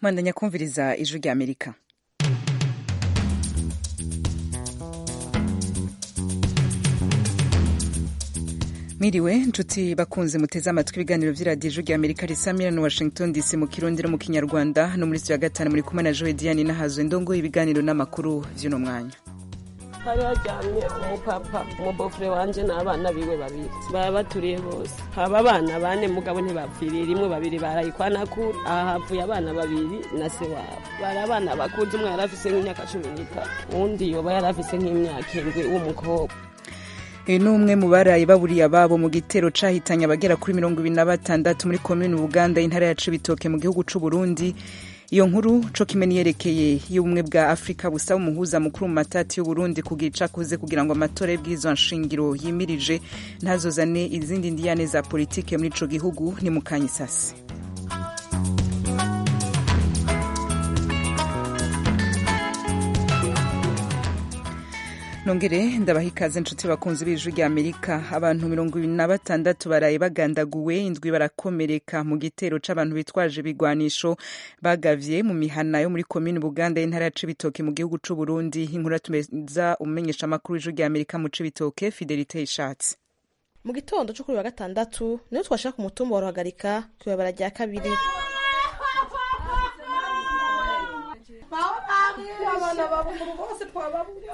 mwandanya kumviriza ijwi rya amerika mwiriwe nshuti bakunze muteze amatwi ibiganiro vy'iradiyo ijwi rya amerika risamira na washington dc mu kirundi no mu kinyarwanda no muri studio ya gatanu muri kumwe na joe diane nahazwe ndongo ibiganiro n'amakuru vy'uno mwanya hari haryamye umupapa umubofure wanje n'abana biwe babiri baba baturiye bose haba abana bane mugabo ntibapfiriye rimwe babiri barayikwana kure aha havuye abana babiri na se wabo bari abana bakuze umwe yari afise nk'imyaka cumi n'itatu uwundi yoba yari afise nk'imyaka indwi w'umukobwa uyu ni umwe mu baraye baburiye ababo mu gitero cahitanye abagera kuri mirongo ibiri na batandatu muri komini buganda intara ya cibitoke mu gihugu c'u burundi iyo nkuru co kimwe niyerekeye y'ubumwe bwa afurika busaba umuhuza mukuru mu matati y'uburundi kugira ico akoze kugira ngo amatora y'ibwirizwa nshingiro yimirije ntazozane izindi ndiyane za politike muri ico gihugu ni mu kanyisasi nongere ndabaha ikaze inshuti bakunzi b'ijwi rya amerika abantu mirongo ibiri na batandatu baraye bagandaguwe indwi barakomereka mu gitero c'abantu bitwaje ibigwanisho bagavye mu mihana yo muri komini buganda y'intara ya cibitoke mu gihugu c'uburundi inkuru tumeza umumenyesha amakuru w'ijwi rya amerika mu cibitoke fidelite ishatse mu gitondo cyo kuri wa gatandatu niho twashaka umutumba wa ruhagarika kwibabara rya kabiri abana babuguru bose twababuye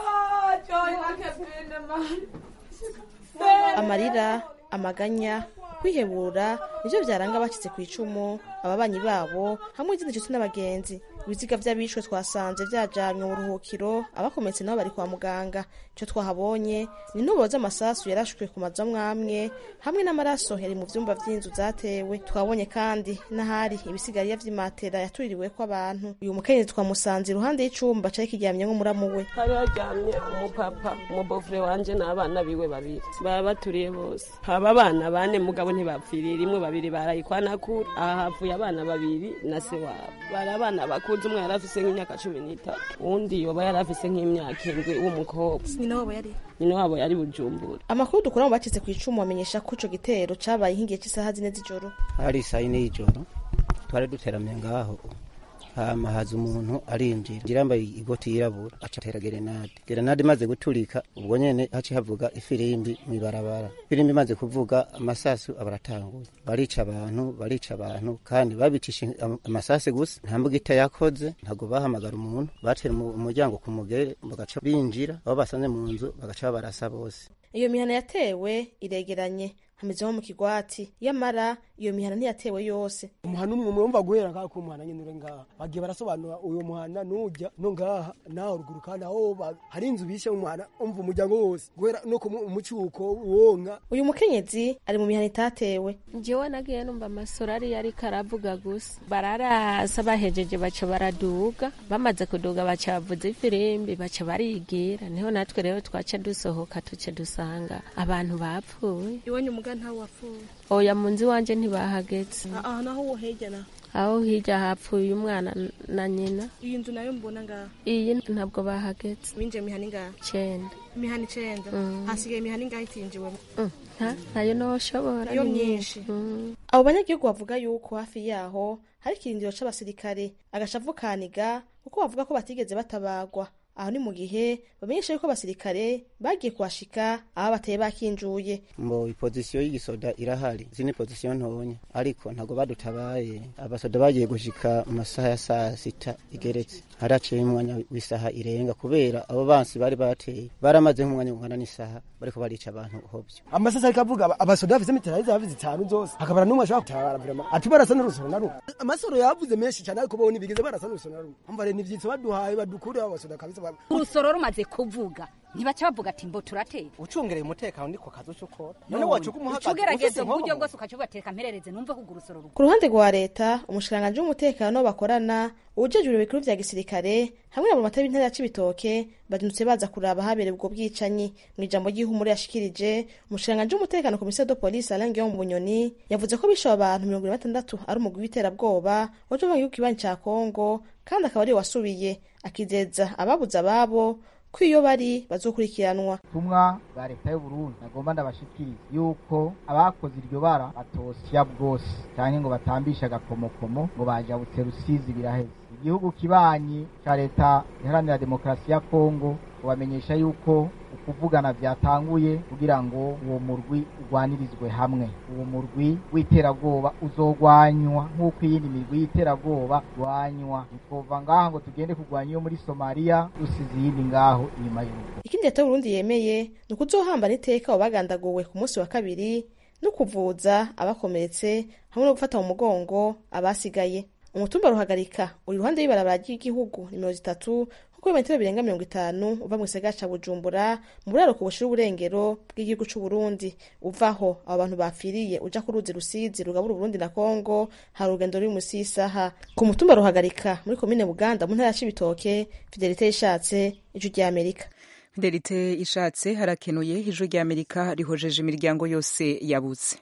amarira amaganya kwihebura nivyo vyaranga abacitse ku icumu ababanyi babo hamwe n'izindi nshuti n'abagenzi ibiziga vy'abishwe twasanze vyajanywe mu buruhukiro abakometse nabo bari kwa muganga ico twahabonye ni intoboro z'amasasu yarashwe ku mazu amwamwe hamwe n'amaraso yari mu vyumba vy'inzu zatewe twabonye kandi n'ahari ibisigariya vy'imatera yatuririweko abantu uyu mukenyezi twamusanze iruhande y'icumba cari kiryamyemwo muramu we hari haryamye umupapa umubofure wanje n'abana biwe babiri baba baturiye bose haba abana bane mugabo ntibapfiriye rimwe babiri barayikwana kure aha havuye abana babiri na se wabo bari abana bakuze umwe yari afise nk'imyaka cumi n'itatu uwundi yoba yari afise nk'imyaka indwi w'umukobwa nyina wabo yari nyina wabo yari bujumbura amakuru dukura mu bacitse ku icumu bamenyesha ko ico gitero cabaye nk'igihe cy'isaha zine z'ijoro hari saa yine y'ijoro twari duteramiye ngaho hama haza umuntu arinjira ngira yambaye igoti yirabura aca atera gerenade gerenade imaze guturika ubwo nyene haci havuga ifirimbi mw'ibarabara ifirimbi imaze kuvuga amasasu abaratanguye barica abantu barica abantu kandi babicisha amasasi gusa nta mbugita yakoze ntabwo bahamagara umuntu batera umuryango ku mugere bagaca binjira abo basanze mu nzu bagaca babarasa bose iyo mihana yatewe iregeranye hameze nko mu kigwati yamara iyo mihana ntiyatewe yose umuhana umwe mwumva guhera ngaha ku muhana nyene uri ngaha bagiye barasobanura uyo muhana nujya no ngaha naho ruguru kandi aho hari inzu bishe mu muhana umva umuryango wose guhera no ku mucuko wonka uyu mukenyezi ari mu mihana itatewe jewe nagiye numva amasoro ari yariko aravuga gusa bararasa bahejeje baca baraduga bamaze kuduga baca bavuza ifirimbi baca barigira niho natwe rero twaca dusohoka tuce dusanga abantu bapfuye iwanyu muga ntawe wapfuye oya mu nzu iwanje ntibahageze aha naho wo hirya na aho hirya hapfuye umwana na nyina iyi nzu nayo mbona ngaha iyi ntabwo bahageze winjiye mihana ingaha cenda imihana icenda hasigaye imihana ingaha itinjiwemo ntayo noshobora iyo myinshi abo banyagihugu bavuga yuko hafi yaho hari ikirindiro c'abasirikare agashavu kaniga kuko bavuga ko batigeze batabagwa aho ni mu gihe bamenyesha yuko abasirikare bagiye kuhashika aho bateye bakinjuye mbo ipozisiyo y'igisoda irahari izi ni pozisiyo ntonya ariko ntabwo badutabaye abasoda bagiye gushika mu masaha ya saa sita igeretse haraciye umwanya w'isaha irenga kubera abo bansi bari bateye baramaze nk'umwanya ungana n'isaha bariko barica abantu hovyo amasasa ariko avuga abasoda bafise mitrayiza bafise zitanu zose hakabara n'umwe ashobora gutabara vrema ati barasa n'urusoro na rumwe amasoro yavuze menshi cane ariko bo ntibigeze barasa n'urusoro na rumwe umva rero n'ivyitso baduhaye badukure abasoda kabisa urusoro rumaze kuvuga ntibaca bavuga ati mbo turatera ucungereye umutekano niko kazi uca ukora none wacuka umuhagaze ugerageza uburyo bwose ukaca ubateka mperereze numve ko urusoro rugo ku ruhande rwa leta umushikiranganji w'umutekano bakorana uwujejwe ibikuru vya gisirikare hamwe na mumata b'intara ya cibitoke bazindutse baza kuraba habereye ubwo bwicanyi mu ijambo ry'ihumure yashikirije umushikiranganji w'umutekano komisiyo de polisi alain guillaume bunyoni yavuze ko bishe abantu mirongo ine na batandatu ari umugwi w'iterabwoba waje mu gihugu kibanyi ca kongo kandi akaba ariwe wasubiye akizeza ababuze ababo ko iyo bari bazokurikiranwa tumwa bwa leta y'uburundi nagomba ndabashikiriza yuko abakoze iryo bara batosya bwose cyane ngo batambishe agakomokomo ngo bajabutse rusizi biraheze igihugu kibanyi ca leta iharanira demokarasi ya kongo kubamenyesha yuko ukuvugana vyatanguye kugira ngo uwo murwi urwanirizwe hamwe uwo murwi w'iterabwoba uzogwanywa nk'uko iyindi mirwi y'iterabwoba rwanywa ntitwova ngaha ngo tugende kurwanya iyo muri somaliya dusize iyindi ngaho inyuma y'urugo ikindi leta y'uburundi yemeye ni ukuzohambana iteka abo bagandaguwe ku munsi wa kabiri no kuvuza abakomeretse hamwe no gufata mu mugongo abasigaye umutumba ruhagarika uri iruhande y'ibarabara ry'igihugu nimero zitatu kuko ibimetero birenga mirongo itanu uva mu gisagara ca bujumbura mu buraruko bushira uburengero bw'igihugu c'uburundi uvaho abo bantu bapfiriye uja ku ruzi rusizi rugabura uburundi na kongo hari urugendo ruri musi y'isaha ku mutumba ruhagarika muri komine buganda mu ntara ya cibitoke fidelite yishatse ijwi ry'amerika fidelite ishatse harakenuye ijwi ry'amerika rihojeje imiryango yose yabuze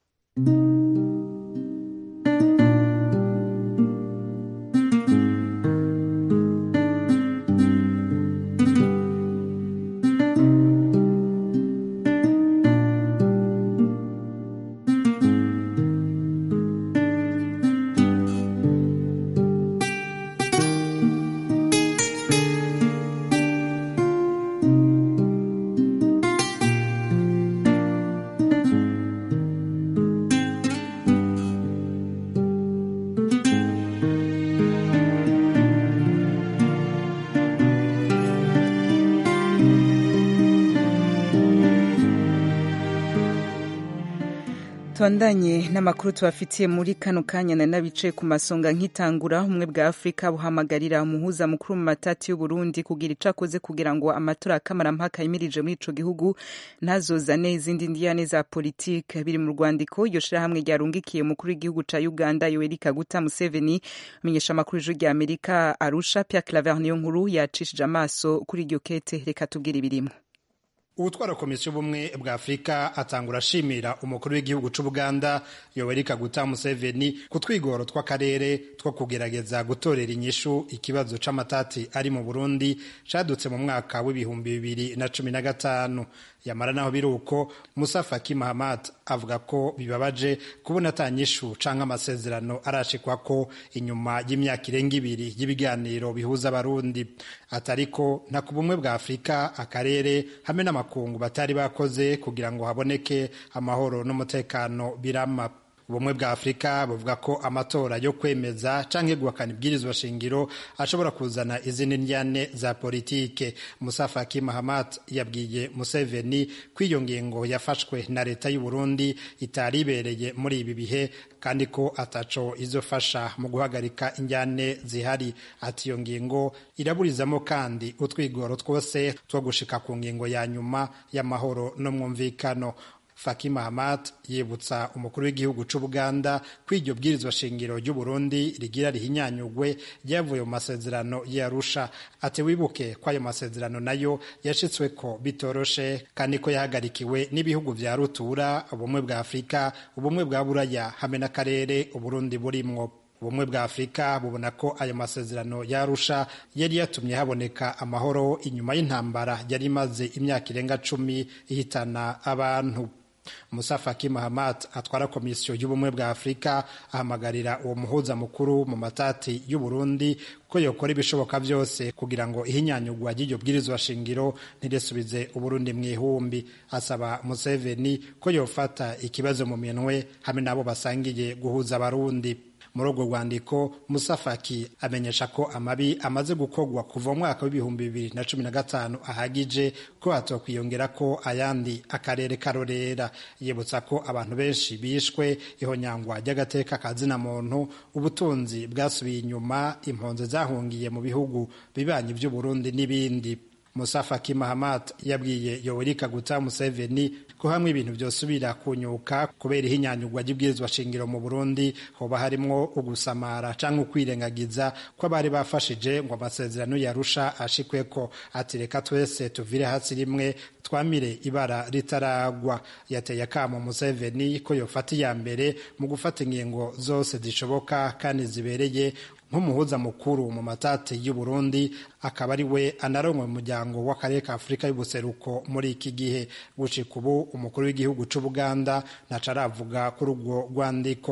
tubandanye n'amakuru tubafitiye muri kano kanya na n'abicaye ku masonga nk'itangura ubumwe bwa afurika buhamagarira umuhuza mukuru mu matati y'uburundi kugira ico akoze kugira ngo amatora akamarampaka yimirije muri ico gihugu ntazozane izindi ndiyane za politike biri mu rwandiko iryo shirahamwe ryarungikiye umukuru w'igihugu ca uganda yoweri kaguta museveni amenyesha amakuru ijwi rya amerika arusha pia claver niyo nkuru yacishije amaso kuri iryo kete reka tubwire ibirimo ubutwara komisiyo ubumwe bwa afurika atangura ashimira umukuru w'igihugu c'ubuganda yoweri kaguta museveni ku twigoro tw'akarere two kugerageza gutorera inyishu ikibazo c'amatati ari mu burundi cadutse mu mwaka w'ibihumbi bibiri na cumi na gatanu yamara naho biri uko musa faki mahamat avuga ko bibabaje kubona ata nyishu canke amasezerano arashikwako inyuma y'imyaka irenga ibiri y'ibiganiro bihuza abarundi atariko nta ku bumwe bwa afurika akarere hamwe n'amakungu batari bakoze kugira ngo haboneke amahoro n'umutekano birama ubumwe bwa afurika buvuga ko amatora yo kwemeza canke guhakana ibwirizwa shingiro ashobora kuzana izindi ndyane za politike musa faki mahamat yabwiye museveni ko iyo ngingo yafashwe na leta y'u burundi itari ibereye muri ibi bihe kandi ko ataco izofasha mu guhagarika injyane zihari ati iyo ngingo iraburizamo kandi utwigoro twose two gushika ku ngingo ya nyuma y'amahoro n'umwumvikano Faki Mahamat yibutsa umukuru w'igihugu c'Ubuganda ko iryo bwirizwa shingiro ry'u Burundi rigira rihinyanyugwe ryavuye mu masezerano y'Arusha ati wibuke ko ayo masezerano nayo yashitsweko bitoroshe kandi ko yahagarikiwe n'ibihugu vya rutura ubumwe bwa Afurika ubumwe bwa Buraya hamwe n'akarere Uburundi burimwo ubumwe bwa afurika bubona ko ayo masezerano yarusha yari yatumye haboneka amahoro inyuma y'intambara yari imaze imyaka irenga cumi ihitana abantu musa faki mahamat atwara komisiyo y'ubumwe bwa afurika ahamagarira uwo muhuza mukuru mu matati y'uburundi ko yokora ibishoboka byose kugira ngo ihinyanyugwa ry'iryo bwirizwa shingiro ntirisubize uburundi mu ihumbi asaba museveni ko yofata ikibazo mu minwe hamwe n'abo basangiye guhuza abarundi muri urwo rwandiko musafaki amenyesha ko amabi amaze gukorwa kuva mu mwaka w'ibihumbi bibiri na cumi na gatanu ahagije ko hatokwiyongera ko ayandi akarere karorera yibutsa ko abantu benshi bishwe ihonyangwa ry'agateka ka zina muntu ubutunzi bwasubiye inyuma impunzi zahungiye mu bihugu bibanyi by'uburundi n'ibindi musa faki mahamat yabwiye yoweri kaguta museveni ko hamwe ibintu byosubira kunyuka kubera ihinyanyugwa ry'ibwirizwa shingiro mu burundi hoba harimwo ugusamara canke ukwirengagiza ko abari bafashije ngo amasezerano yarusha ashikweko ati reka twese tuvire hasi rimwe twamire ibara ritaragwa yateye akamo museveni ko yofata iya mbere mu gufata ingingo zose zishoboka kandi zibereye nk'umuhuza mukuru mu matati y'u Burundi akaba ari we anaronwe mu muryango w'akarere ka Afurika y'ubuseruko muri iki gihe gushika ubu umukuru w'igihugu c'Ubuganda ntaco aravuga kuri ubwo rwandiko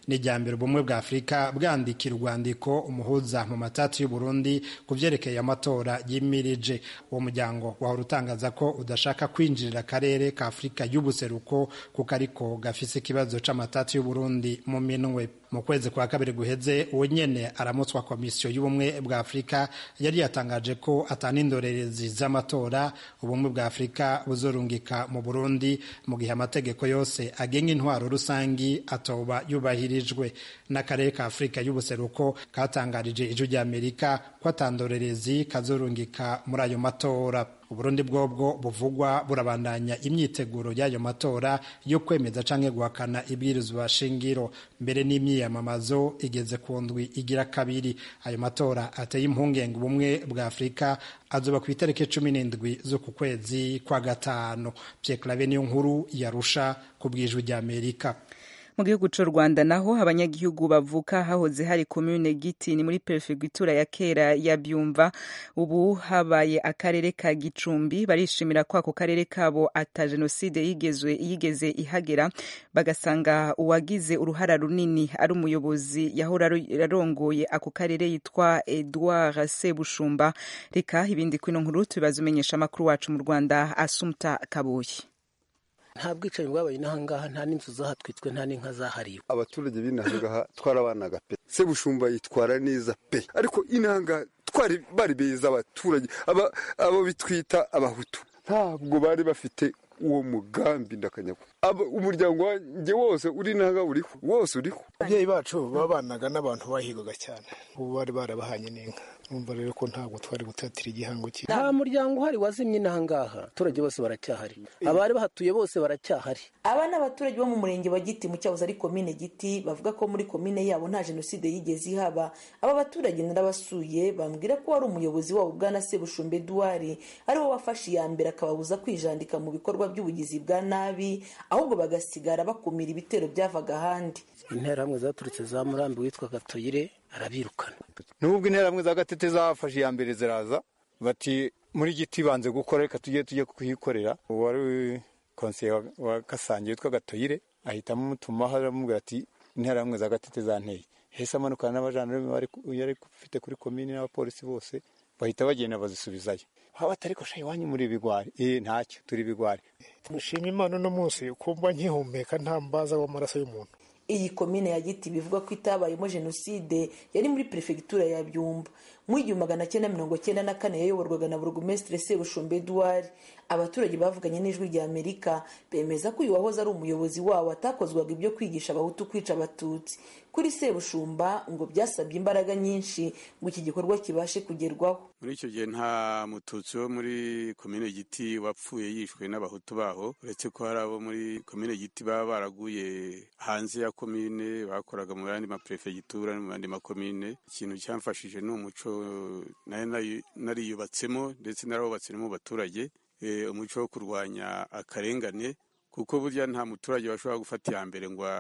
ni irya mbere ubumwe bwa afurika bwandikira urwandiko umuhuza mu matati y'uburundi ku vyerekeye amatora yimirije uwo muryango wahora utangaza ko udashaka kwinjirira akarere ka afurika y'ubuseruko kuko ariko gafise ikibazo c'amatati y'uburundi mu minwe mu kwezi kwa kabiri guheze uwo nyene aramutswa komisiyo y'ubumwe bwa afurika yari yatangaje ko atana indorerezi z'amatora ubumwe bwa afurika buzorungika mu burundi mu gihe amategeko yose agenga intwaro rusangi atoba yubahirijwe n'akarere ka afurika y'ubuseruko katangarije ijwi ry'amerika ko atandorerezi kazorungika muri ayo matora uburundi bwobwo buvugwa burabandanya imyiteguro y'ayo matora yo kwemeza canke guhakana ibwirizwa shingiro mbere n'imyiyamamazo igeze ku ndwi igira kabiri ayo matora ateye impungenge ubumwe bwa afurika azoba ku itariki cumi n'indwi z'uku kwezi kwa gatanu pyeklave niyo nkuru yarusha ku bwijwi ry'amerika mu gihugu cy'u rwanda naho abanyagihugu bavuka hahoze hari komune giti ni muri perefegitura ya kera ya byumva ubu habaye akarere ka gicumbi barishimira ko ako karere kabo ata jenoside yigezwe yigeze ihagera bagasanga uwagize uruhara runini ari umuyobozi yahora arongoye ako karere yitwa edouard sebushumba reka ibindi kwino nkuru tubibaza umenyesha amakuru wacu mu rwanda asumta kabuye nta bwicanyi bwabaye inahangaha nta n'inzu zahatwitswe nta n'inka zahariwe abaturage b'inahangaha twarabanaga pe sebushumba yitwara neza pe ariko inahangaha twari bari beza abaturage abo bitwita abahutu ntabwo bari bafite uwo mugambi ndakanyagwa umuryango wanjye wose uri nanga uriho wose uriho ababyeyi bacu babanaga n'abantu bahigaga cyane ubu bari barabahanye n'inka numva rero ko ntabwo twari gutatira igihango cye nta muryango uhari wazimye n'ahangaha abaturage bose baracyahari abari bahatuye bose baracyahari aba ni abaturage bo mu murenge wa giti mu cyahoze ari komine giti bavuga ko muri komine yabo nta jenoside yigeze ihaba aba baturage narabasuye bambwira ko wari umuyobozi wabo bwana sebushumbe eduwari ariwe wafashe iya mbere akababuza kwijandika mu bikorwa by'ubugizi bwa nabi ahubwo bagasigara bakumira ibitero byavaga ahandi interahamwe zaturutse za murambi witwa gatoyire arabirukana nubwo interahamwe za gatete zafashe iya mbere ziraza bati muri giti banze gukora reka tujye tujye kuhikorera uwari konseye wa gasange witwa gatoyire ahitamo umutumaho aramubwira ati interahamwe za gatete zanteye hese amanukana n'abajandarume yari ufite kuri komini n'abapolisi bose bahita bagenda bazisubizayo haba atari ko shayi iwanyu muri ibigwari eh ntacyo turi ibigwari mushima imana uno munsi ukumva nkihumeka nta mbaza w'amaraso y'umuntu iyi komine ya giti bivuga ko itabayemo jenoside yari muri perefegitura ya byumba mu igihumbi magana cyenda mirongo cyenda na kane yayoborwaga na burugumesitiri sebushumba eduwari abaturage bavuganye n'ijwi rya amerika bemeza ko uyu wahoze ari umuyobozi wabo atakozwaga ibyo kwigisha abahutu kwica abatutsi kuri sebushumba ngo byasabye imbaraga nyinshi ngo iki gikorwa kibashe kugerwaho muri icyo gihe nta mututsi wo muri komine giti wapfuye yishwe n'abahutu baho uretse ko hari abo muri komine giti baba baraguye hanze ya komine bakoraga mu yandi maperefegitura no mu yandi makomine ikintu cyamfashije ni umuco nayo nariyubatsemo ndetse narawubatse no mu baturage umuco wo kurwanya akarengane kuko burya nta muturage washobora gufata iya mbere ngo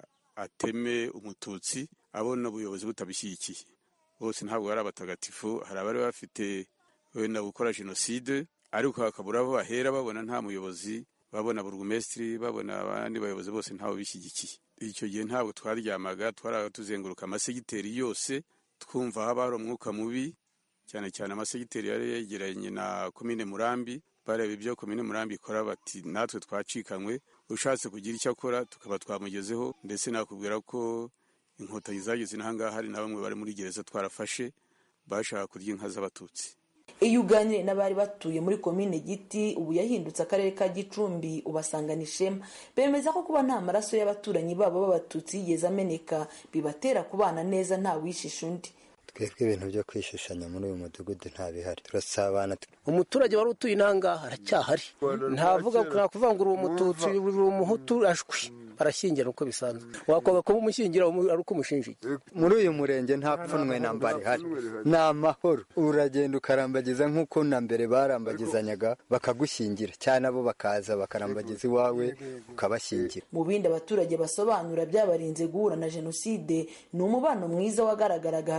ateme umututsi abona ubuyobozi butabishyigikiye bose ntabwo bari abatagatifu hari abari bafite wenda gukora jenoside ariko hakabura aho bahera babona nta muyobozi babona burugumesitiri babona abandi bayobozi bose ntawe bishyigikiye icyo gihe ntabwo twaryamaga twaraga tuzenguruka amasegiteri yose twumva haba hari umwuka mubi cyane cyane amasegiteri yari yegeranye na komine murambi bareba ibyo komine murambi ikora bati natwe twacikanywe ushatse kugira icyo akora tukaba twamugezeho ndetse nakubwira ko inkotanyi zageze n'ahangaha hari na bamwe bari muri gereza twarafashe bashaka kurya inka z'abatutsi iyo uganiriye n'abari batuye muri komine giti ubu yahindutse akarere ka gicumbi ubasangana ishema bemeza ko kuba nta maraso y'abaturanyi babo b'abatutsi yigeze ameneka bibatera kubana neza nta wishisha undi twebwe ibintu byo kwishishanya muri uyu mudugudu nta bihari turasabana umuturage wari utuye inangaha aracyahari ntavuga nta kuvangura uwo mututsi buri umuhutu ashwi barashyingira uko bisanzwe wakwanga kuba umushyingira ari uko umushinjiye muri uyu murenge nta pfunwe na mba rihari ni amahoro uragenda ukarambagiza nk'uko na mbere barambagizanyaga bakagushyingira cyane abo bakaza bakarambagiza iwawe ukabashyingira mu bindi abaturage basobanura byabarinze guhura na jenoside ni umubano mwiza wagaragaraga hagati y'uwari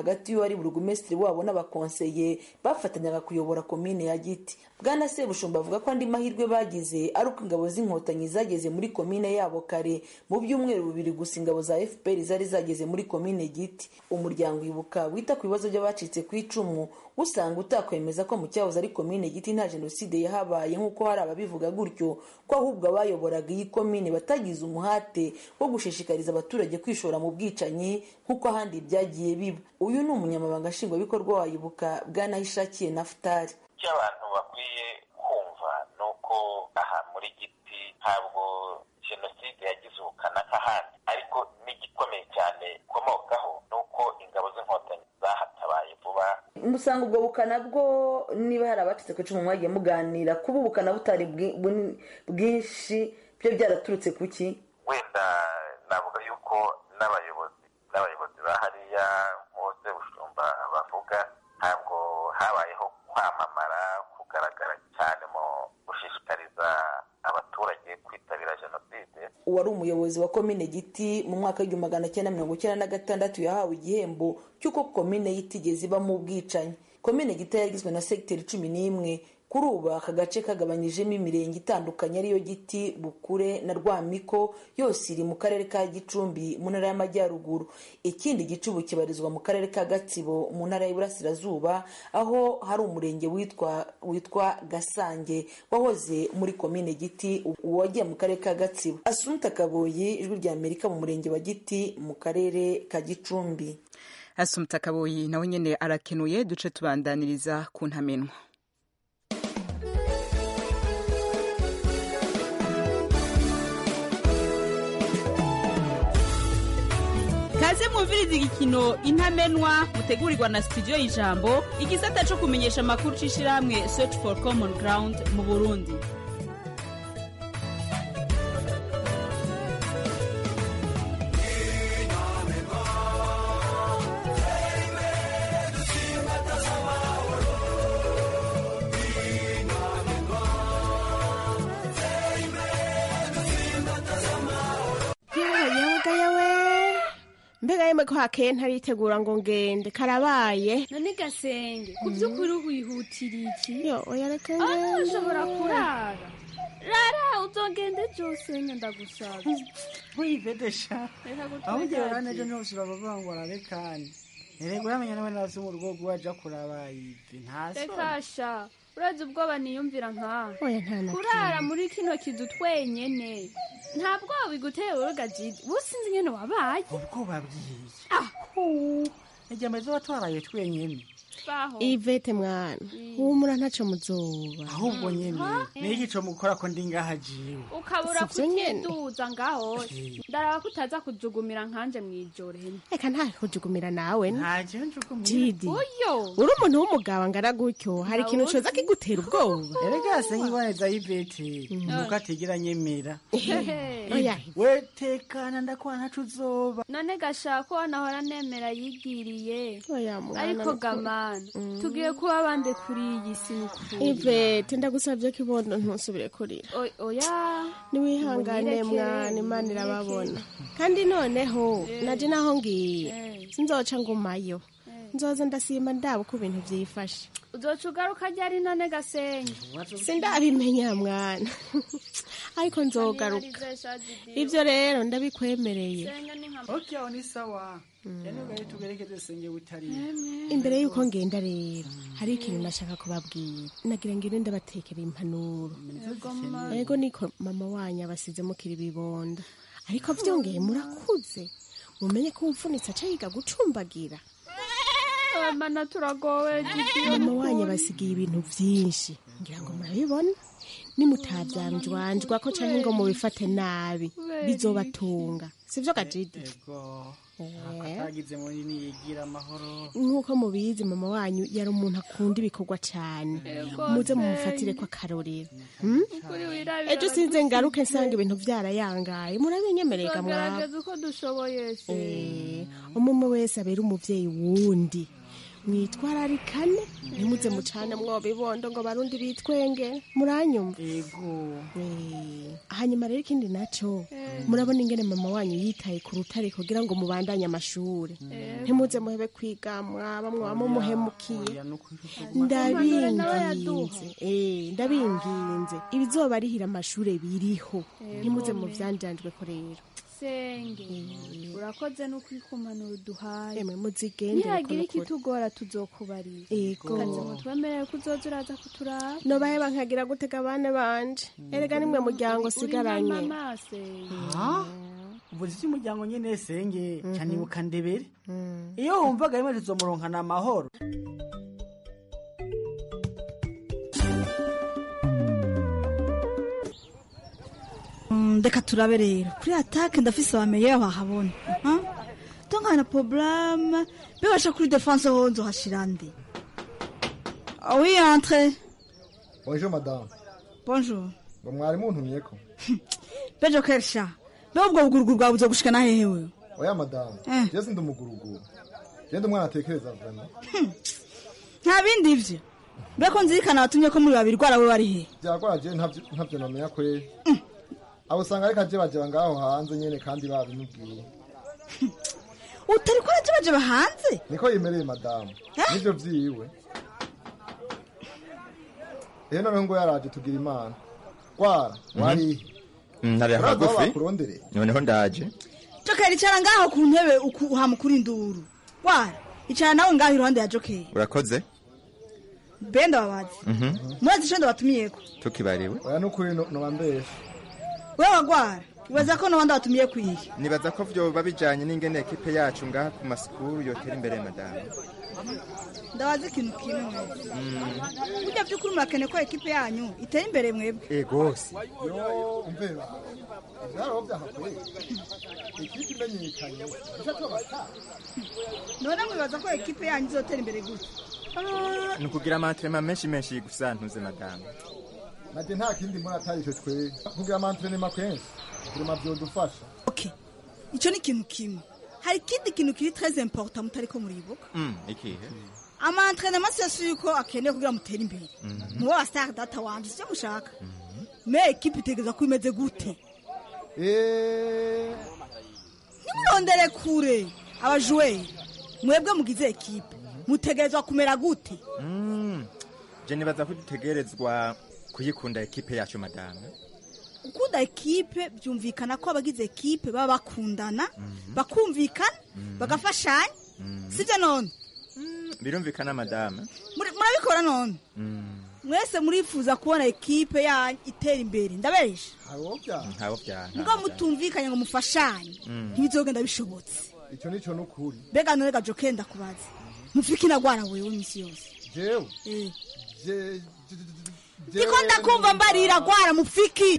n'uwari burugumesitiri wabo n'abakonseye bafatanyaga kuyobora komine ya giti bwana sebushumba avuga ko andi mahirwe bagize ari uko ingabo z'inkotanyi zageze muri komine yabo kare mu byumweru bibiri gusa ingabo za fpr zari zageze muri komine giti umuryango ibuka wita ku bibazo by'abacitse ku icumu usanga utakwemeza ko mu cyahoze ari komine giti nta jenoside yahabaye nk'uko hari ababivuga gutyo ko ahubwo abayoboraga iyi komine batagize umuhate wo gushishikariza abaturage kwishora mu bwicanyi nk'uko ahandi byagiye biba uyu ni umunyamabanga nshingwabikorwa wa ibuka bwanahishakiye nafutari icyo abantu bakwiye kumva ni uko aha muri giti ntabwo jenoside yagize ubukana nk'ahandi ariko n'igikomeye cyane ikomokaho ni uko ingabo z'inkotanyi zahatabaye vuba musanga ubwo bukana bwo niba hari abacitse ku icumu mwagiye muganira kuba ubukana butari bwinshi byo byaraturutse ku ki wenda navuga yuko n'abayobozi n'abayobozi ba hariya bose bushumba bavuga ntabwo habayeho kwamamara kugaragara cyane mu gushishikariza abaturage kwitabira jenoside uwari umuyobozi wa komine giti mu mwaka w'igihumbi magana cyenda mirongo icyenda na gatandatu yahawe igihembo cy'uko komine yitigeze ibamo ubwicanyi komine giti yagizwe na segiteri cumi n'imwe kuri ubu aka gace kagabanyijemo imirenge itandukanye ariyo giti bukure na rwamiko yose iri mu karere ka gicumbi mu ntara y'amajyaruguru ikindi gice ubu kibarizwa mu karere ka gatsibo mu ntara y'iburasirazuba aho hari umurenge witwa witwa gasange wahoze muri komine giti wagiye mu karere ka gatsibo asunta kaboyi ijwi rya amerika mu murenge wa giti mu karere ka gicumbi asumta kaboyi nawe nyine arakenuye duce tubandaniriza ku ntamenwa kaze mwumviriza igikino intamenwa mutegurirwa na studio y'ijambo igisata cyo kumenyesha amakuru c'ishirahamwe search for common ground mu burundi mbega yemwe ko hakeye ntaritegura ngo ngende karabaye none gasenge ku by'ukuri wihutira iki yo oya reka aho ushobora kurara rara uzongende byose ndagusaba wivedesha aho ugiye urane ejo ntose urabavuga ngo ararekane erega uramenya nawe nazo mu rugo rwaja kuraba ivi ntaso reka sha urazi ubwoba niyumvira nkawe oya nta na kurara muri kino kizu twenyene nta bwoba biguteye uruga jidi businzi nyene wabaye ubwoba bwiye aho ejya meze watwaraye twenyene ivete mwana humura ntaco muzoba ahubwo nyene niki co mukora ko ndi ngaha jiwe ukabura kutiduza ngaho ndaraba ko utaza kujugumira nkanje mwijoro reka nta kujugumira nawe ntaje njugumira jidi uyo uri umuntu w'umugabo angana gutyo hari ikintu coza kigutera ubwoba erega se nkiboneza ivete nuko atigera nyemera oya we tekana ndakuba ntaco uzoba none gashaka wanahora nemera yigiriye oya mwana ariko gamana tugiye kuba bande kuri iyi si nukuri ivete ndagusavye ko ibondo ntusubire kurira oya niwihangane mwana imana irababona kandi noneho naje naho ngiye sinzoca ngumayo nzoza ndasimba ndaba uko ibintu vyifashe uzoca ugaruka ryari none gasenge sindabimenya mwana ariko nzogaruka ivyo rero ndabikwemereye ok aho ni sawa yanugaye tugerekeze senge butariye imbere y'uko ngenda rero hari ikintu nashaka kubabwira nagira ngo ine ndabatekera impanuro ego niko mama wanyu abasize mukiri ibibonda ariko vyongeye murakuze mumenye ko umfunitse aca yiga gucumbagira mana turagowe mama wanyu abasigiye ibintu vyinshi ngira ngo murabibona nimutavyamjwanjwa ko canke ngo mubifate nabi bizobatunga sivyo gajidi atagize munini yigira amahoro nk'uko mubizi mama wanyu yari umuntu akunda ibikorwa cane muze mumufatire ko akarorero ejo sinze ngaruke nsanga ibintu vyarayangaye murabinyemerega mwaba uko dushoboye se umwe wese abera umuvyeyi wundi mwitwararikane ntimuze mucane mwoba ibondo ngo barundi bitwenge muranyumva ego hanyuma rero ikindi naco murabona ingene mama wanyu yitaye ku rutare kugira ngo mubandanye amashuri ntimuze muhebe kwiga mwaba mwaba mumuhemukiye ndabinginze eh ndabinginze ibizoba arihira amashure biriho ntimuze mu vyanjanjwe ko rero senge urakoze no kwikumanura uduhaye emwe muzigendere nihagira ko nukuri. ikitugora tuzokubarira Ego. kaze ngo twemerere ko uzoza uraza kuturaba nobaheba nkagira gutega abana banje erega nimwe muryango sigaranye Uri mama senge uvuze icy'umuryango nyine senge cyane ibuka ndebere iyo wumvaga rimwe tuzomuronkana amahoro Mm, reka turabe rero kuri atake ndafise abamenye bahabona tongana problème bibasha kuri défense ho nzohashira nde Ah oui entre bonjour madame bonjour ngo mwari muntumyeko bejo kersha be ubwo buguruguru bwawe buzogushikana hehe wewe oya madame Eh. je sindi umuguruguru je ndi umwana atekereza vraiment nta bindi ivyo mbeko nzirikana watumye ko muri babiri rwara we wari he byagwara je ntavyo ntavyo namenya kweri abo usanga ariko aje bajeba ngaho hanze nyene kandi babimubwiye utari ko araje hanze niko yemereye madamu nivyo vyiwe ehe noneho ngo yaraje tugira imana gwara warihe ntari uraza aho hagufi bakurondereye? noneho ndaje jokeri icara ngaho ku ntebe uku- uhamukura induru wara icara nawe ngaho iruhande ya jokeri urakoze benda babazi Mhm. murazi ico ndabatumiyeko tukibariwe oya nukuri noba mbesha wewe wagwara ibaza ko nobandi batumiye kwihe nibaza ko vyoba bijanye n'ingene ekipe yacu ngaha ku masikuru yotera imbere madamu ndabazi ikintu kimwe mwese burya vy'ukuri murakeneye ko ekipe yanyu itera imbere mwebwe egose yo umvera ivyaraho vyahakweri ikipe imenyekanye ica tubata none mwibaza ko ekipe yanyu izotera imbere gute ni ukugira amantrema menshi menshi gusa ntuze madamu nanje nta kindi mbona atari ico twebwe kugira amantrenema kenshi kurema vyodufasha ico ni ikintu kimwe hari ikindi kintu kiri très important mutariko muribuka Mm, ikihe amaentrenema siyo yuko akeneye kugira mutere imbere mubo wa star data wanje sivyo mushaka me ekipe itegereza ko imeze gute ntimurondere kure abajuweri mwebwe mugize ekipe mutegerezwa kumera gute Mm, je nibaza ko dutegerezwa kuyikunda ekipe yacu madamu gukunda ekipe byumvikana ko abagize ekipe baba bakundana bakumvikana bagafashanya sibyo none birumvikana madamu Muri- murabikora none Mm, mwese murifuza kubona ekipe yanyu itera imbere ndabesha ntabo vyanka mbwa mutumvikanye ngo mufashanye Mm. ntibizogenda bishobotse ico nico nukuri mbega none gajo kenda kubaza mufike inagwara wewe misi yose jewe Eh. je ndiko ndakumva mbarira gwara mufiki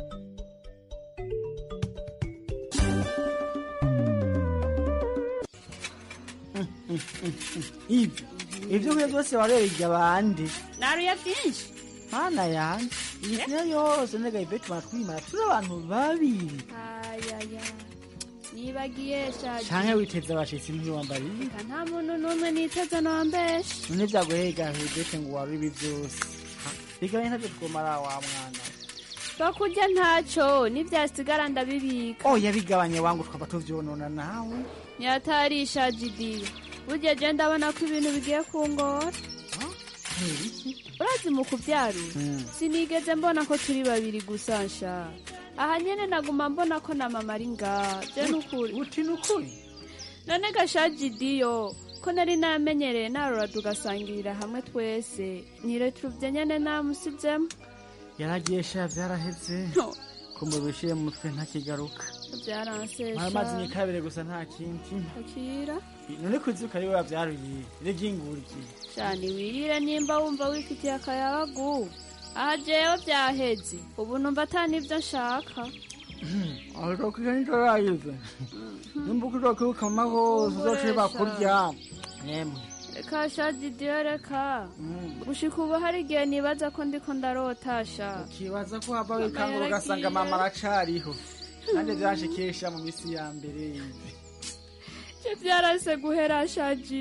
ibyo ibyo nkwiye byose warereye abandi naruye byinshi mana yanjye iyi niyo yose nega ibetu batwimara turi abantu babiri ayaya nibagiye shaje canke witeze abashitsi ntiwambariye Eka nta muntu n'umwe niteze nombesha none vyaguhega hibete ngo wari ibi vyose bigabanye ntavyo twomara wa mwana bakurya ntaco nivyasigara ndabibika oya bigabanye wangu twaba tuvyonona nawe nyatarisha jidiyo burya je ndabona ko ibintu bigiye kungora urazi mu kuvyarura Mm. sinigeze mbona ko turi babiri gusa nsha aha nyene naguma mbona ko na mama ari ngaha je nukuri uti nukuri none gashajidiyo ko nari namenyereye narora tugasangirira hamwe twese nyiretuvye nyene namusizemo yaragiye sha vyaraheze kumubishiye mu mutwe ntakigaruka vyaransesha amazi ni kabiri gusa nta kindi akira none kuzuka ari we wavyaruye reginguriki shani wirire nimba wumva wifitiye akayabagu aha jewe vyaheze ubu numva ata nivyo nshaka arokiga nitorayive nimba ukirokibuka mama hose uzoce bakurya yemwe reka shajidiyo reka gushika ubu hari igihe nibaza ko ndiko ndarotasha ukibaza ko hava wikangura ugasanga mama aracariho kandi vyanshikisha mu misi ya mbere je vyarase guhera shajidi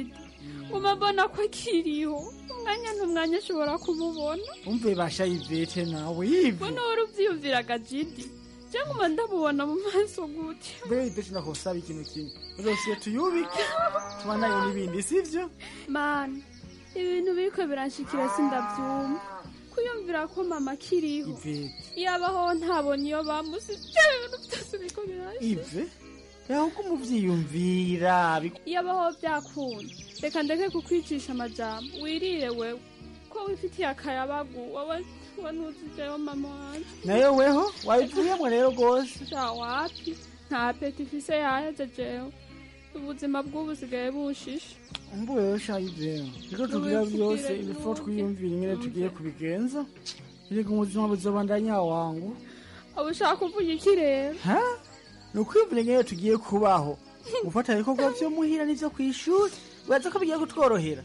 uma mbona ko akiriho umwanya n'umwanya ashobora kumubona umve basha ivete nawe yive mbona wari uvyiyumviraga jidi cyangwa uma ndamubona mu maso gute mbere ivete nakosaba ikintu kimwe uzosiye tuyubike tubanayo n'ibindi sivyo mana ibintu biriko biranshikira sindavyumva kuyumvira ko mama akiriho ivete yabaho ntabona iyo bamusije ibintu byose biriko biranshika ive yaho ko umuvyiyumvira bi- yabaho byakunda reka ndeke kukwicisha amajambo wirire wewe ko wifitiye akayabagu wowe we ntuzijeho mama wanje nayo weho wabivuyemwo rero rwose sha wapi nta peti ifise yaheze jewe ubuzima bw'ubu busigaye bushishe umbuwe rero sha ivete riko tugira byose ibifo twiyumvira ingene tugiye kubigenza erega ubuzima buzobandanya wangu uba ushaka kuvuga iki rero ha ni ukwiyumvira ingene tugiye kubaho gufata ibikorwa vyo muhira n'ivyo kw'ishuri uraza ko bigiye kutworohera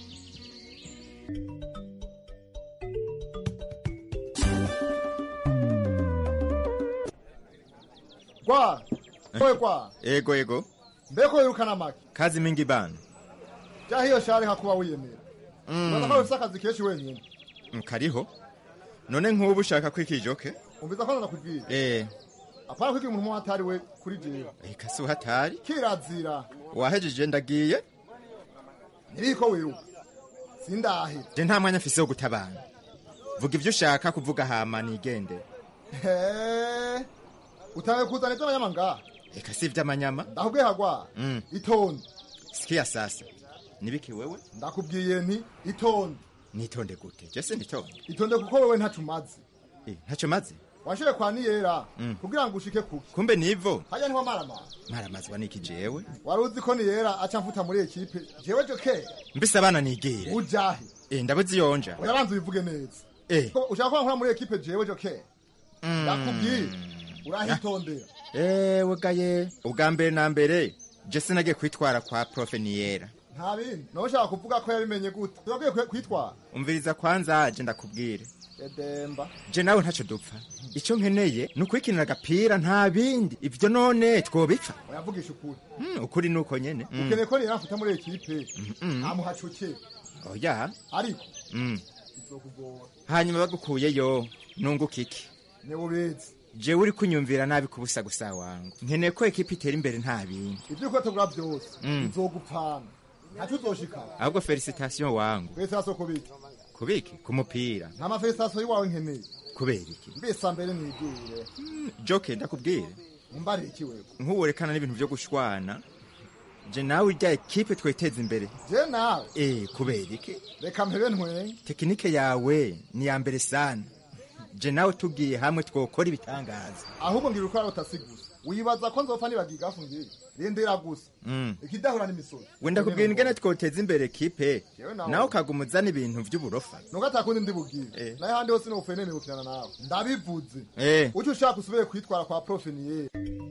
Kwa, wewe kwa, ego ego mbeko wirukana make. kazi mingi bana Ja hiyo shari hakuba wiyemera. Unataka ufisa akazi keshi wenyine. Mm, kariho none nk'ubu ushaka kwikijoke Umviza kwanza nakubwira. eh Apana kwigira umuntu mwatari we kuri jewe. eka si uhatari Kirazira. wahejeje ndagiye Niriko wiruka. Sindahe. je nta mwanya mfise wo gutabana vuga ivyo ushaka kuvuga hama nigende He. Utange kuzana ivyo abanyamanga. eka si ivy'amanyama Ndakubwiye hagwa. mm. Itonde. sikia sasa nibiki wewe Ndakubwiye nti itonde. nitonde gute je sinditonde Itonde kuko wewe ntacu mazi. eh, ntacyo maze Washoye kwa niyera Mm. kugira ngo ushike kuki. kumbe nivo Hajya niho marama. maramazwa niki jewe Wari uzi ko niyera aca mfuta muri ekipe. Jewe joke. mbise abana nigire Ujahe. eh, ndabuze iyonja Urabanza ubivuge neza. eh. Ko ushaka ko nkora muri ekipe jewe joke. mm. Ndakubwiye. Urahitondera. ewe gaye ubwa mbere na mbere je sinagiye kwitwara kwa profe niyera Nta bindi. Nawe ushaka kuvuga ko yabimenye gute? Turagiye kwitwara. umviriza kwanza je ndakubwire Edemba. je nawe ntacyo dupfa icyo nkeneye ni ukwikinira agapira nta bindi ivyo none twobipfa Oyavugisha ukuri. mm, ukuri nuko nyene mm. Ukeneye ko niyera mfuta muri ekipe. mm. Ntamuhacuke. oya Ariko mm. bizokugora. hanyuma bagukuyeyo nunguka iki Ni ubizi. jewe uri kunyumvira nabi kubusa gusa wangu nkeneye ko ekipa itera imbere nta bindi Ibyo uko tugura byose. Mm. Bizogupfana. Ntacyo uzoshikana. ahubwo felicitation wangu Twese hasi kubiki. kubiki ku mupira Nta mafelisitasiyo y'iwawe nkeneye. kubera iki Mbese mbere nigire. joke ndakubwire Umbare iki wewe? nk'uwerekana n'ibintu byo gushwana je nawe irya ekipe tweteza imbere Je nawe. eh kubera iki Reka mpebe ntwenye. tekinike yawe ni ya mbere sana je nawe tugiye hamwe twokora ibitangaza ahubwo ngira uko arota gusa wibaza ko nzopfa nibagiga afungiye rindira gusa mm. ikidahura n'imisozi wenda kubwira ingene twoteza imbere ekipe Jewe nawe. nawe ukagumuzana ibintu vy'uburofa nuko atakundi ndibubwire naye handi hose nopfuye nemeye gukinana nawe ndabivuze eh uco ushaka usubire kwitwara kwa profe niyeri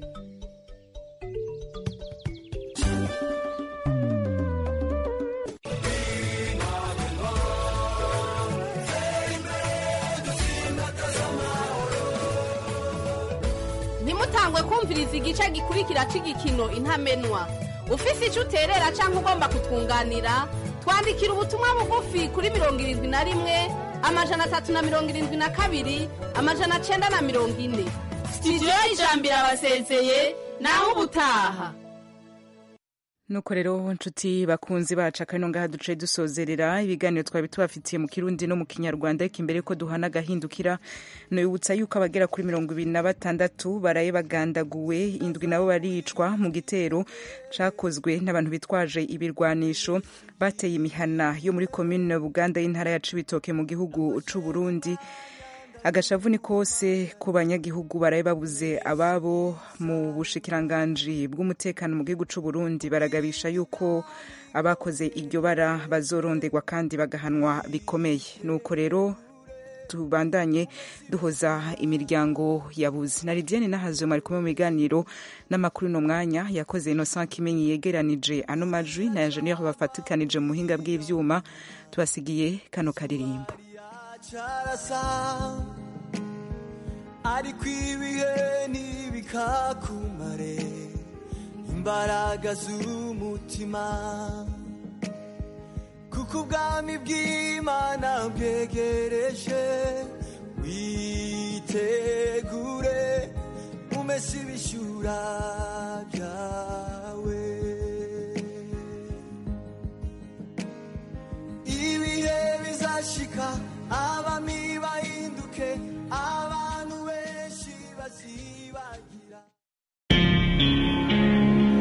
ntimutangwe kumviriza igice gikurikira cy'igikino intamenwa ufise icyo uterera cyangwa ugomba kutwunganira twandikira ubutumwa bugufi kuri mirongo irindwi na rimwe amajana atatu na mirongo irindwi na kabiri amajana cyenda na mirongo ine sitidiyo y'ijambo irabasezeye naho ubutaha nuko rero nshuti bakunzi bacu akano ngaha duce dusozerera ibiganiro twari tubafitiye mu kirundi no mu kinyarwanda ariko imbere ko duhana agahindukira nibutsa yuko abagera kuri mirongo ibiri na batandatu baraye bagandaguwe indwi nabo baricwa mu gitero cakozwe n'abantu bitwaje ibirwanisho bateye imihana yo muri komine buganda y'intara ya cibitoke mu gihugu c'u burundi agashavu ni kose ku banyagihugu baraye babuze ababo mu bushikiranganji bw'umutekano mu gihugu c'u Burundi baragabisha yuko abakoze iryo bara bazorondegwa kandi bagahanwa bikomeye nuko rero tubandanye duhoza imiryango yabuze na Lidiane nahazwe mari kumwe mu biganiro n'amakuru no mwanya yakoze Innocent Kimenyi yegeranije ano majwi na Engineer bafatikanije mu buhinga bw'ivyuma tubasigiye kano karirimbo cyarasa ariko ibihe ntibikakumare imbaraga z'umutima kuko ubwami bw'imana bwegereje witegure umese ibishyura byawe